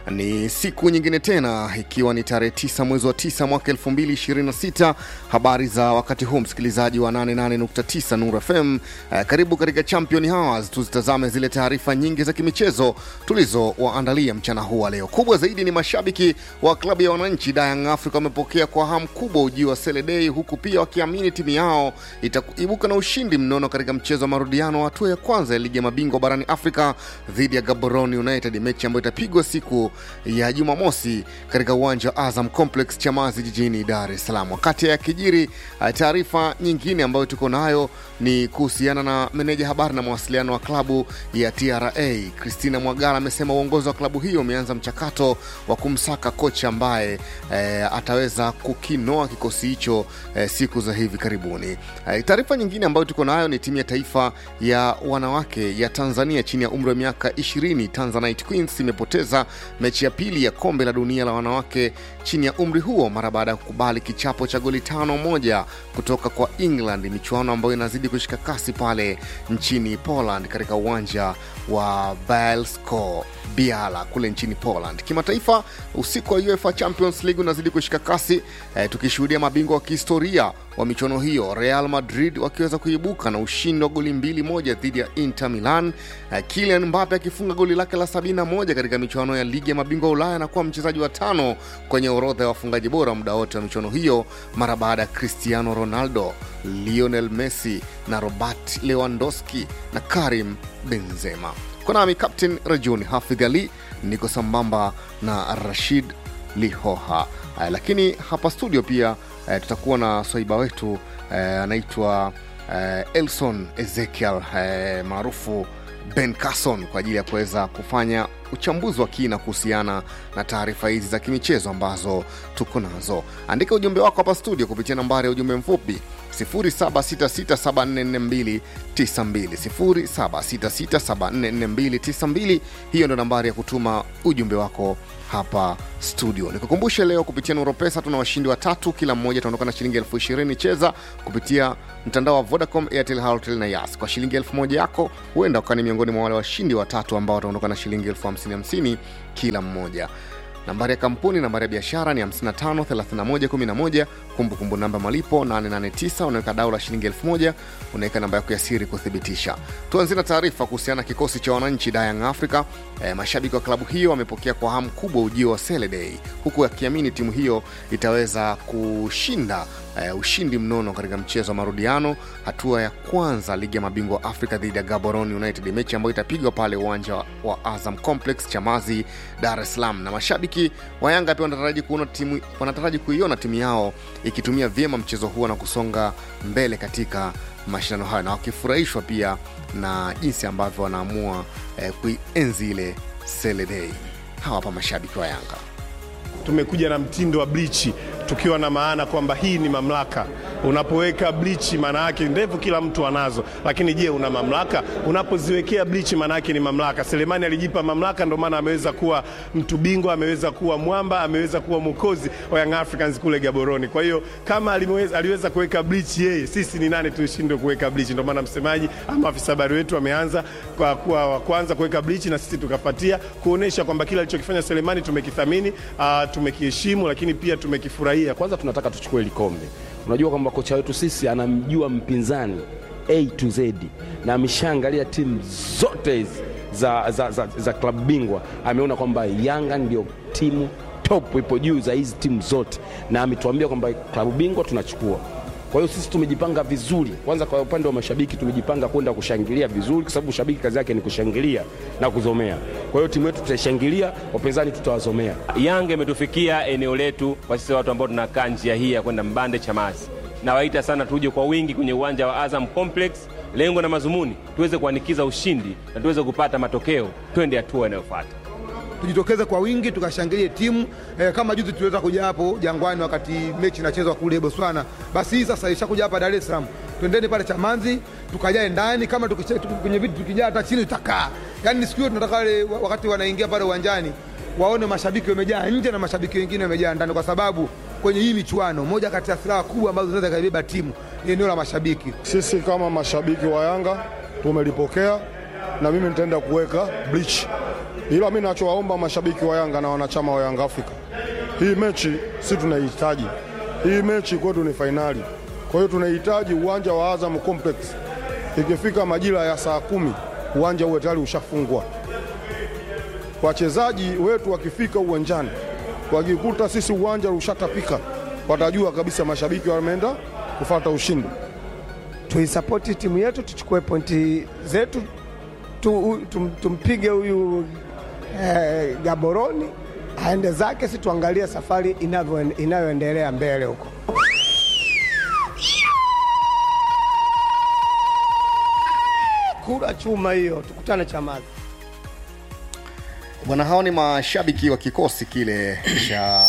Ni siku nyingine tena ikiwa ni tarehe 9 mwezi wa 9 mwaka 2026. Habari za wakati huu, msikilizaji wa 88.9 Nuru FM. Eh, karibu katika Champion Hours, tuzitazame zile taarifa nyingi za kimichezo tulizowaandalia mchana huu wa leo. Kubwa zaidi ni mashabiki wa klabu ya wananchi Young Africa wamepokea kwa hamu kubwa ujio wa Sele Day, huku pia wakiamini timu yao itaibuka na ushindi mnono katika mchezo wa marudiano wa hatua ya kwanza ya ligi ya mabingwa barani Afrika dhidi ya Gaborone United, mechi ambayo itapigwa siku ya Jumamosi katika uwanja wa Azam Complex Chamazi jijini Dar es Salaam. Wakati ya kijiri, taarifa nyingine ambayo tuko nayo ni kuhusiana na meneja habari na mawasiliano wa klabu ya TRA Christina Mwagala amesema uongozi wa klabu hiyo umeanza mchakato wa kumsaka kocha ambaye eh, ataweza kukinoa kikosi hicho eh, siku za hivi karibuni. Eh, taarifa nyingine ambayo tuko nayo ni timu ya taifa ya wanawake ya Tanzania chini ya umri wa miaka 20 Tanzanite Queens imepoteza mechi ya pili ya kombe la dunia la wanawake chini ya umri huo mara baada ya kukubali kichapo cha goli tano moja kutoka kwa England, michuano ambayo inazidi kushika kasi pale nchini Poland katika uwanja wa Bielsko Biala kule nchini Poland. Kimataifa, usiku wa UEFA Champions League unazidi kushika kasi eh, tukishuhudia mabingwa wa kihistoria wa michuano hiyo Real Madrid wakiweza kuibuka na ushindi wa goli mbili moja dhidi ya Inter Milan, eh, Kylian Mbappe akifunga goli lake la 71 katika michuano ya ligi ya mabingwa Ulaya na kuwa mchezaji wa tano kwenye orodha ya wafungaji bora muda wote wa michuano hiyo mara baada ya Cristiano Ronaldo, Lionel Messi na Robert Lewandowski na Karim Benzema. Kwa nami Captain Rajuni Hafidh Ali, niko sambamba na Rashid Lihoha. Uh, lakini hapa studio pia uh, tutakuwa na swaiba wetu uh, anaitwa uh, Elson Ezekiel uh, maarufu Ben Carson kwa ajili ya kuweza kufanya uchambuzi wa kina kuhusiana na taarifa hizi za kimichezo ambazo tuko nazo. Andika ujumbe wako hapa studio kupitia nambari ya ujumbe mfupi 0766744292 0766744292. Hiyo ndo nambari ya kutuma ujumbe wako hapa studio. Nikukumbushe leo kupitia Nuro Pesa tuna washindi watatu, kila mmoja ataondoka na shilingi elfu ishirini. Cheza kupitia mtandao wa Vodacom, Airtel, Halotel na Yas. Kwa shilingi elfu moja yako huenda ukawa ni miongoni mwa wale washindi watatu ambao wataondoka na shilingi elfu hamsini hamsini kila mmoja. Nambari ya kampuni, nambari ya biashara ni 553111. Kumbukumbu namba malipo 889. Unaweka dau la shilingi 1000, unaweka namba yako ya siri kuthibitisha. Tuanzie na taarifa kuhusiana na kikosi cha wananchi Young Africa. E, mashabiki wa klabu hiyo wamepokea kwa hamu kubwa ujio wa Sele Day, huku akiamini timu hiyo itaweza kushinda e, ushindi mnono katika mchezo wa marudiano hatua ya kwanza ligi ya mabingwa Afrika dhidi ya Gaborone United, mechi ambayo itapigwa pale uwanja wa Azam Complex Chamazi, Dar es Salaam. Na mashabiki wa Yanga pia wanataraji kuona timu wanataraji kuiona timu yao ikitumia vyema mchezo huo na kusonga mbele katika mashindano hayo, na wakifurahishwa pia na jinsi ambavyo wanaamua eh, kuienzi ile Sele Day. Hawa hapa mashabiki wa Yanga. Tumekuja na mtindo wa blichi tukiwa na maana kwamba hii ni mamlaka. Unapoweka blichi, maana yake ndevu kila mtu anazo, lakini je, una mamlaka? Unapoziwekea blichi, maana yake ni mamlaka. Selemani alijipa mamlaka, ndio maana ameweza kuwa mtu bingwa, ameweza kuwa mwamba, ameweza kuwa mwokozi wa Young Africans kule Gaboroni. Kwa hiyo kama aliweza, aliweza kuweka blichi yeye, sisi ni nani tushindwe kuweka blichi? Ndio maana msemaji ama afisa habari wetu ameanza kwa kuwa wa kwanza kuweka blichi na sisi tukafuatia, kuonesha kwamba kile alichokifanya Selemani tumekithamini, uh, tumekiheshimu, lakini pia tumekifurahia. Kwanza tunataka tuchukue ile kombe. Unajua kwamba kocha wetu sisi anamjua mpinzani A to Z na ameshaangalia timu zote hizi za, za, za, za klabu bingwa, ameona kwamba Yanga ndio timu top, ipo juu za hizi timu zote, na ametuambia kwamba klabu bingwa tunachukua. Kwa hiyo sisi tumejipanga vizuri. Kwanza kwa upande wa mashabiki tumejipanga kwenda kushangilia vizuri, kwa sababu shabiki kazi yake ni kushangilia na kuzomea. Kwa hiyo timu yetu tutaishangilia, wapinzani tutawazomea. Yanga imetufikia eneo letu kwa sisi watu ambao tunakaa njia hii ya kwenda Mbande Chamazi. Nawaita sana tuje kwa wingi kwenye uwanja wa Azam Complex. Lengo na mazumuni tuweze kuanikiza ushindi na tuweze kupata matokeo, twende hatua inayofuata. Tujitokeze kwa wingi tukashangilie timu eh, kama juzi tuliweza kuja hapo Jangwani wakati mechi inachezwa kule Botswana. Basi hii sasa ishakuja hapa Dar es Salaam, twendeni pale Chamanzi tukajae ndani, kama tukiche- tuki- kwenye viti tukijaa hata chini tutakaa. Yani siku hiyo tunataka wale wa- wakati wanaingia pale uwanjani waone mashabiki wamejaa nje na mashabiki wengine wamejaa ndani, kwa sababu kwenye hii michuano moja kati ya silaha kubwa ambazo zinaweza kaibeba timu ni eneo la mashabiki. Sisi kama mashabiki wa Yanga tumelipokea na mimi nitaenda kuweka bleach ila mi nachowaomba mashabiki wa Yanga na wanachama wa Yanga Afrika, hii mechi si tunaihitaji. Hii mechi kwetu ni fainali, kwa hiyo tunahitaji uwanja wa Azam Complex. Ikifika majira ya saa kumi uwanja uwe tayari ushafungwa. Wachezaji wetu wakifika uwanjani wakikuta sisi uwanja ushatapika, watajua kabisa mashabiki wameenda kufata ushindi. tuisapoti timu yetu, tuchukue pointi zetu tu, tum, tumpige huyu eh, Gaboroni aende zake, si tuangalie safari inavyo- inayoendelea mbele huko. Kura chuma hiyo, tukutane Chamazi. Bwana, hao ni mashabiki wa kikosi kile cha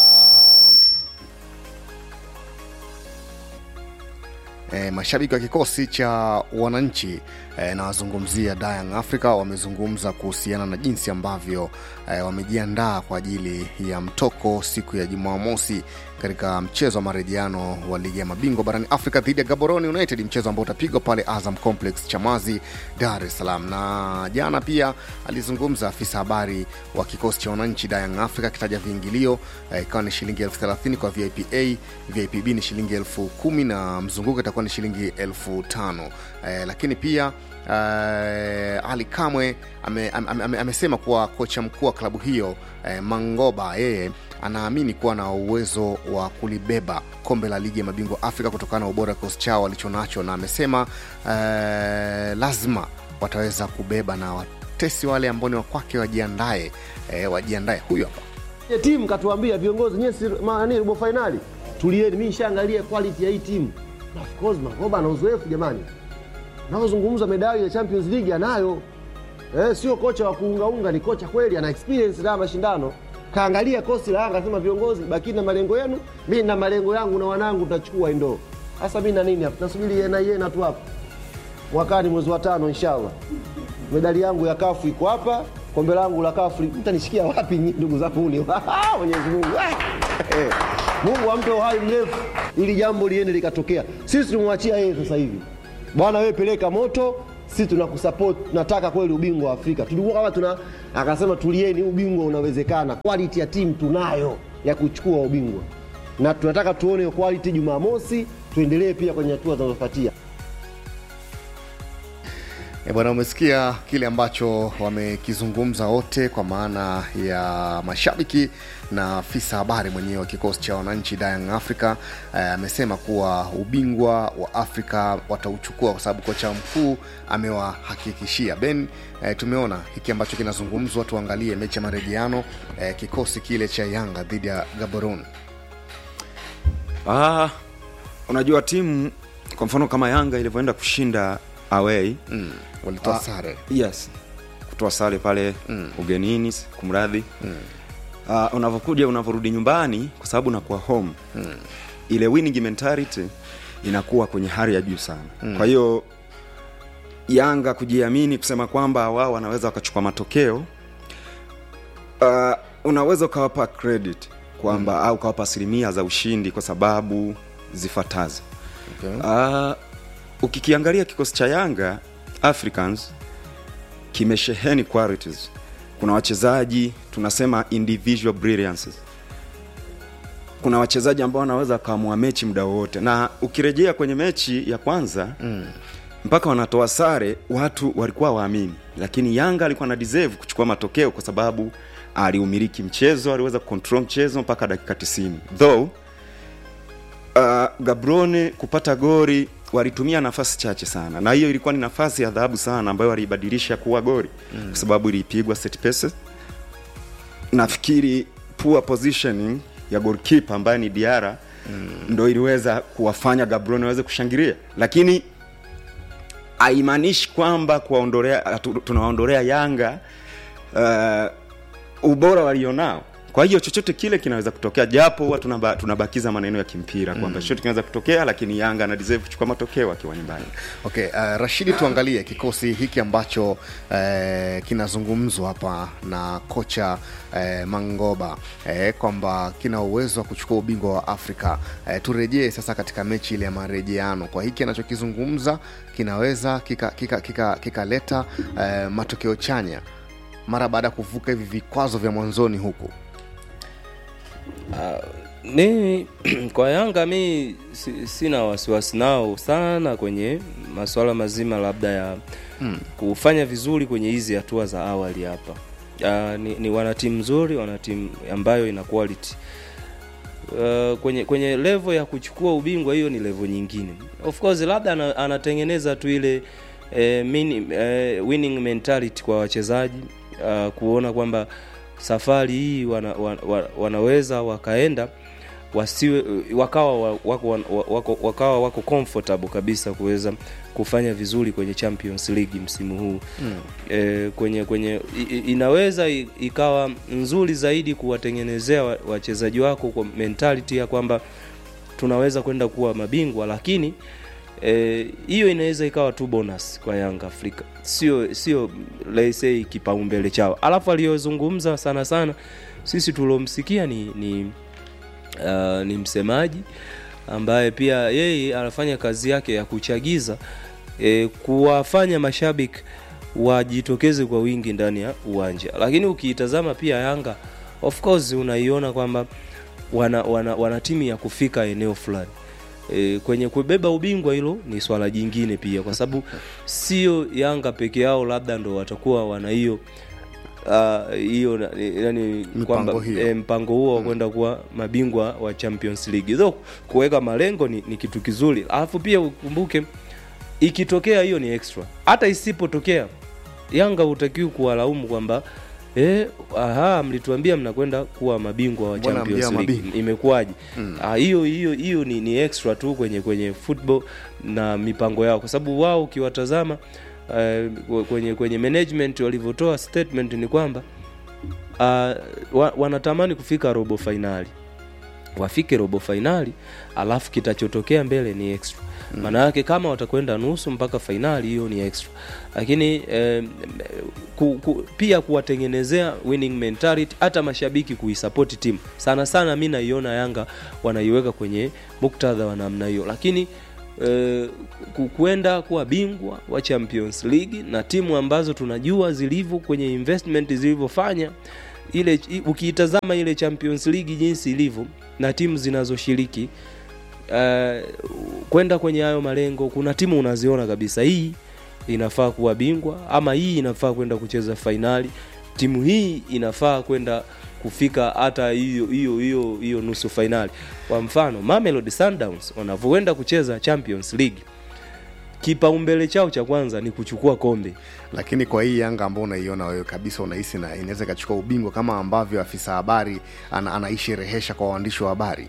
e, mashabiki wa kikosi cha wananchi e, nawazungumzia Young Africa wamezungumza kuhusiana na jinsi ambavyo e, wamejiandaa kwa ajili ya mtoko siku ya Jumamosi katika mchezo wa marejeano wa ligi ya mabingwa barani Afrika dhidi ya Gaborone United, mchezo ambao utapigwa pale Azam Complex Chamazi, Dar es Salaam. Na jana pia alizungumza afisa habari wa kikosi cha wananchi Young Africa akitaja viingilio eh, ikawa ni shilingi elfu thelathini kwa VIP A, VIP B ni shilingi elfu kumi na mzunguko itakuwa ni shilingi elfu tano eh, lakini pia Uh, Ali Kamwe amesema ame, ame, amesema kuwa kocha mkuu wa klabu hiyo eh, Mangoba yeye anaamini kuwa na uwezo wa kulibeba kombe la ligi ya mabingwa Afrika kutokana na ubora wa kikosi chao walichonacho, na amesema eh, lazima wataweza kubeba na watesi wale ambao ni wakwake wajiandae, eh, wajiandae. Huyu hapa Ya timu katuambia viongozi nyie si nani robo finali tulieni, mimi nishaangalia quality ya hii timu na of course Mangoba ana uzoefu jamani, naozungumza medali ya Champions League anayo eh, sio kocha wa kuungaunga, ni kocha kweli, ana experience na mashindano. Kaangalia kosi la Yanga, asema viongozi, bakini na malengo yenu, mimi na malengo yangu na wanangu tutachukua hii ndoo. Sasa mimi na nini hapa, nasubiri yeye na yeye na tu hapa mwakani mwezi wa tano inshallah medali yangu ya kafu iko hapa, kombe langu la kafu mtanishikia wapi nyi- ndugu zangu? Ni Mwenyezi Mungu Eh, Mungu ampe uhai mrefu ili jambo liende likatokea. Sisi tumwachia yeye sasa hivi, bwana, wewe peleka moto, sisi tunakusupport, tunataka kweli ubingwa wa Afrika. Tulikuwa kama tuna, akasema tulieni, ubingwa unawezekana, quality ya timu tunayo ya kuchukua ubingwa, na tunataka tuone hiyo quality Jumamosi, tuendelee pia kwenye hatua zinazofuatia. E bwana, umesikia kile ambacho wamekizungumza wote, kwa maana ya mashabiki na afisa habari mwenyewe wa kikosi cha wananchi Young Africa eh, amesema kuwa ubingwa wa Afrika watauchukua kwa sababu kocha mkuu amewahakikishia. Ben, eh, tumeona hiki ambacho kinazungumzwa, tuangalie mechi ya marejeano eh, kikosi kile cha Yanga dhidi ya Gaborone. Ah, unajua timu kwa mfano kama Yanga ilivyoenda kushinda away Mm, walitoa Ah, sare yes, kutoa sare pale ugenini, kumradhi uh, unavyokuja unavyorudi nyumbani, kwa sababu unakuwa home ile winning mentality inakuwa kwenye hali ya juu sana kwa hiyo Yanga kujiamini kusema kwamba wao wanaweza wakachukua matokeo uh, unaweza ukawapa credit kwamba au ukawapa asilimia za ushindi kwa sababu zifuatazo okay. uh, ukikiangalia kikosi cha Yanga Africans kimesheheni qualities. Kuna wachezaji tunasema individual brilliances. Kuna wachezaji ambao wanaweza wakaamua mechi muda wowote, na ukirejea kwenye mechi ya kwanza mm. mpaka wanatoa sare, watu walikuwa waamini, lakini Yanga alikuwa na deserve kuchukua matokeo kwa sababu aliumiliki mchezo, aliweza kucontrol mchezo mpaka dakika 90 though uh, Gabrone kupata gori walitumia nafasi chache sana, na hiyo ilikuwa ni nafasi ya dhahabu sana ambayo waliibadilisha kuwa gori mm. kwa sababu ilipigwa set pieces. Nafikiri poor positioning ya goalkeeper ambaye ni Diara mm. ndo iliweza kuwafanya Gabrone waweze kushangilia, lakini haimaanishi kwamba kuwaondolea tu- tunawaondolea Yanga uh, ubora walionao. Kwa hiyo chochote kile kinaweza kutokea, japo huwa tunaba, tunabakiza maneno ya kimpira kwamba chochote kinaweza kutokea, lakini Yanga ana deserve kuchukua matokeo akiwa nyumbani. Okay, uh, Rashidi, tuangalie kikosi hiki ambacho uh, kinazungumzwa hapa na kocha uh, Mangoba uh, kwamba kina uwezo wa kuchukua ubingwa wa Afrika. Uh, turejee sasa katika mechi ile ya marejeano, kwa hiki anachokizungumza kinaweza kikaleta kika, kika, kika uh, matokeo chanya mara baada ya kuvuka hivi vikwazo vya mwanzoni huku mi kwa Yanga mi si, sina wasiwasi nao sana kwenye masuala mazima labda ya Hmm. kufanya vizuri kwenye hizi hatua za awali hapa. Uh, ni, ni wana timu nzuri, wana timu ambayo ina quality. Uh, kwenye kwenye level ya kuchukua ubingwa hiyo ni level nyingine. Of course labda ana, anatengeneza tu ile eh, mini, eh, winning mentality kwa wachezaji uh, kuona kwamba safari hii wana, wana, wanaweza wakaenda wasiwe wakawa wa- wako, wako, wako, wakawa wako comfortable kabisa kuweza kufanya vizuri kwenye Champions League msimu huu Mm. e, kwenye kwenye i- i- inaweza i- ikawa nzuri zaidi kuwatengenezea wa- wachezaji wako kwa mentality ya kwamba tunaweza kwenda kuwa mabingwa lakini eh, hiyo inaweza ikawa tu bonus kwa Yanga Afrika, sio sio let's say kipaumbele chao. Alafu aliyozungumza sana sana sisi tuliomsikia ni ni, uh, ni msemaji ambaye pia yeye anafanya kazi yake ya kuchagiza eh, kuwafanya mashabiki wajitokeze kwa wingi ndani ya uwanja, lakini ukiitazama pia Yanga of course unaiona kwamba wana, wana, wana timu ya kufika eneo fulani e, kwenye kubeba ubingwa hilo ni swala jingine pia kwa sababu sio yanga peke yao labda ndo watakuwa wana hiyo ah, hiyo na- yani kwamba hiyo. e, mpango huo wa kwenda kuwa mabingwa wa Champions League so kuweka malengo ni, ni kitu kizuri alafu pia ukumbuke ikitokea hiyo ni extra hata isipotokea yanga hutakiwi kuwalaumu kwamba eh, aha mlituambia mnakwenda kuwa mabingwa wa Mbona Champions mjaa League mabingwa? imekuwaje Mm. Ah, hiyo hiyo hiyo ni, ni extra tu kwenye kwenye football na mipango yao kwa sababu wao ukiwatazama eh, kwenye kwenye management walivyotoa statement ni kwamba uh, wa, wanatamani kufika robo fainali wafike robo fainali alafu kitachotokea mbele ni extra maana yake kama watakwenda nusu mpaka fainali hiyo ni extra lakini eh, ku, ku, pia kuwatengenezea winning mentality hata mashabiki kuisapoti timu sana sana mi naiona yanga wanaiweka kwenye muktadha wa namna hiyo lakini eh, ku- kwenda kuwa bingwa wa champions league na timu ambazo tunajua zilivyo kwenye investment zilivyofanya ile i- ukiitazama ile champions league jinsi ilivyo na timu zinazoshiriki uh, kwenda kwenye hayo malengo kuna timu unaziona kabisa hii inafaa kuwa bingwa ama hii inafaa kwenda kucheza fainali timu hii inafaa kwenda kufika hata hiyo hiyo hiyo hiyo nusu fainali kwa mfano Mamelodi Sundowns wanavyoenda kucheza Champions League kipaumbele chao cha kwanza ni kuchukua kombe lakini kwa hii yanga ambao unaiona wewe kabisa unahisi na inaweza ikachukua ubingwa kama ambavyo afisa habari ana, anaisherehesha kwa waandishi wa habari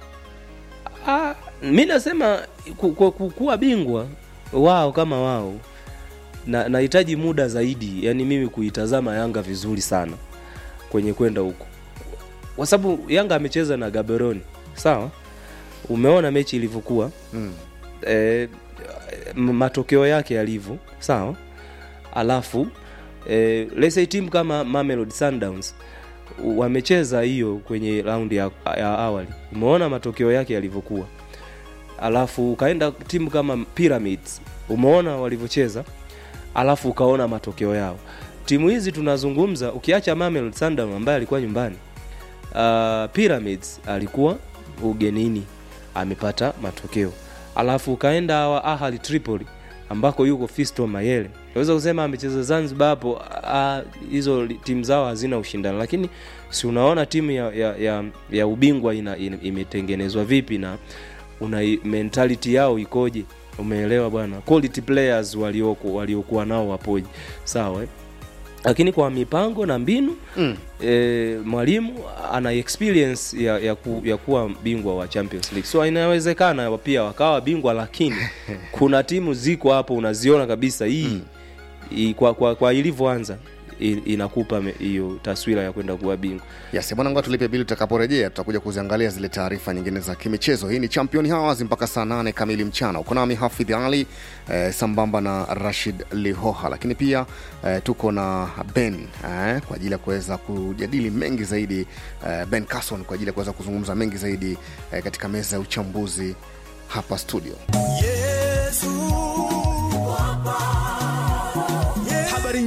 Ah, mi nasema ku, ku, ku, kuwa bingwa wao kama wao na nahitaji muda zaidi yani mimi kuitazama yanga vizuri sana kwenye kwenda huko kwa sababu yanga amecheza na gaberoni sawa umeona mechi ilivyokuwa mm. e, matokeo yake yalivyo sawa alafu e, let's say timu kama Mamelodi Sundowns wamecheza hiyo kwenye raundi ya, ya awali umeona matokeo yake yalivyokuwa alafu ukaenda timu kama Pyramids umeona walivyocheza alafu ukaona matokeo yao timu hizi tunazungumza ukiacha Mamelodi Sundowns ambaye alikuwa nyumbani uh, Pyramids alikuwa ugenini amepata matokeo alafu ukaenda hawa Ahli Tripoli ambako yuko Fisto Mayele naweza kusema amecheza Zanzibar hapo ah, hizo li- timu zao hazina ushindani lakini si unaona timu ya, ya, ya, ya ubingwa ina, ina, imetengenezwa vipi na una mentality yao ikoje umeelewa bwana quality players walioko waliokuwa nao wapoje sawa eh? lakini kwa mipango na mbinu Mm. e, mwalimu ana experience ya, ya, ku, ya kuwa bingwa wa Champions League so inawezekana pia wakawa bingwa lakini kuna timu ziko hapo unaziona kabisa hii mm. kwa, kwa, kwa ilivyoanza i- inakupa me- hiyo taswira ya kwenda kuwa bingwa Yes, bwana ngoja tulipe bili tutakaporejea tutakuja kuziangalia zile taarifa nyingine za kimichezo. Hii ni Champion Hours mpaka saa nane kamili mchana. Uko nami Hafidh Ali eh, sambamba na Rashid Lihoha, lakini pia eh, tuko na Ben eh, kwa ajili ya kuweza kujadili mengi zaidi eh, Ben Carson kwa ajili ya kuweza kuzungumza mengi zaidi eh, katika meza ya uchambuzi hapa studio. Habari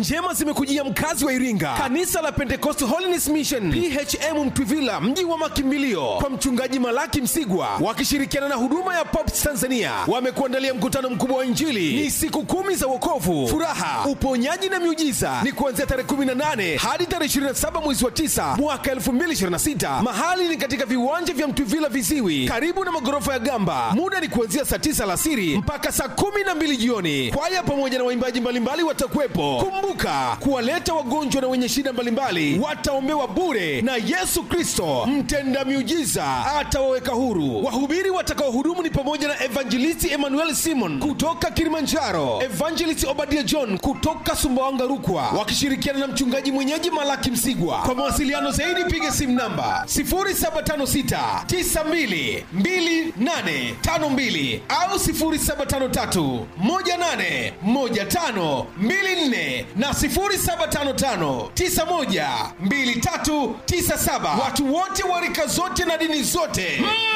njema zimekujia mkazi wa iringa kanisa la pentecost holiness mission phm mtwivila mji wa makimbilio kwa mchungaji malaki msigwa wakishirikiana na huduma ya pops tanzania wamekuandalia mkutano mkubwa wa injili ni siku kumi za wokovu furaha uponyaji na miujiza ni kuanzia tarehe 18 hadi tarehe 27 mwezi wa 9 mwaka 2026 mahali ni katika viwanja vya mtwivila viziwi karibu na magorofa ya gamba muda ni kuanzia saa 9 alasiri mpaka saa 12 jioni kwaya pamoja na waimbaji mbalimbali watakuwepo kumbuka kuwaleta wagonjwa na wenye shida mbalimbali wataombewa bure na yesu kristo mtenda miujiza atawaweka huru wahubiri watakaohudumu ni pamoja na evangelisti emmanuel simon kutoka kilimanjaro evangelist obadia john kutoka sumbawanga rukwa wakishirikiana na mchungaji mwenyeji malaki msigwa kwa mawasiliano zaidi piga simu namba 0756 92 2852 au 0753 18 15 24 na 0755 91 2397 watu wote wa rika zote na dini zote mm.